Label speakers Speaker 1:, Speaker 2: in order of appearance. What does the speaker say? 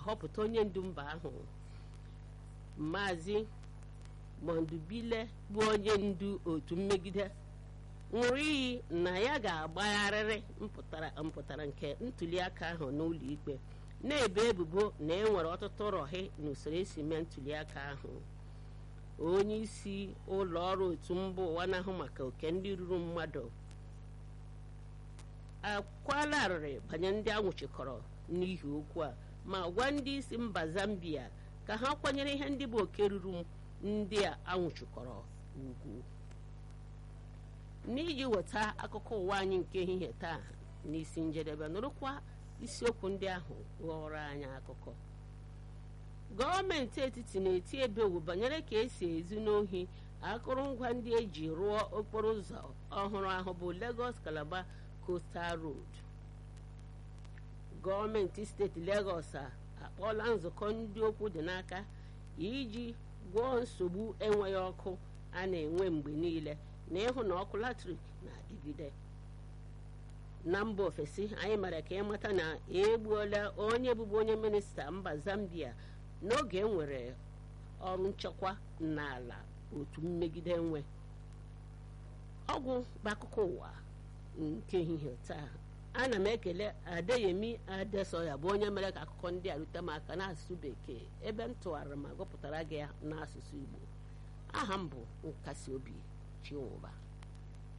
Speaker 1: họpụta onye ndu mba ahụ maazị mondubile bụ onye ndu otu mmegide ṅụrụ iyi na ya ga-agbagharịrị mpụtara nke ntuliaka ahụ n'ụlọ ikpe na-ebe ebubo na e nwere ọtụtụ rọhị n'usoro esi mee ntuliaka ahụ onye isi ụlọ ọrụ otu mba ụwa na-ahụ maka oke ndị ruru mmadụ akwala arịrị banye ndị anwụchikọrọ n'ihi okwu a ma gwa ndị isi mba zambia ka ha kwanyere ihe ndị bụ oke ruru ndị a anwụchikọrọ ugwu n'iji weta akụkọ ụwa anyị nke ehihie taa n'isi njedebe nụrụkwa isiokwu ndị ahụ ghọrọ anyị akụkọ gọọmenti etiti na-eti ebewu banyere ka esi ezu n'ohi akụrụngwa ndị eji rụọ okporo ụzọ ọhụrụ ahụ bụ Lagos Calabar Coastal Road gọọmenti steeti Lagos akpọọla nzukọ ndị okwu dị n'aka iji gwọọ nsogbu enweghị ọkụ a na-enwe mgbe niile na ịhụ na ọkụ latrik na-adịgide na mba ofesi anyị mere ka ịmata na egbuola onye bụbu onye minista mba Zambia n'oge enwere ọrụ nchekwa n'ala otu mmegide nwe ọgwụ bụ akụkọ ụwa nke ehihie taa ana m ekele adeyemi adesoya bụ onye mere ka akụkọ ndị a rute m aka n'asụsụ bekee ebe m tụgharịrị ma gụpụtara gị ya n'asụsụ igbo aha m bụ nkasi obi chinwụba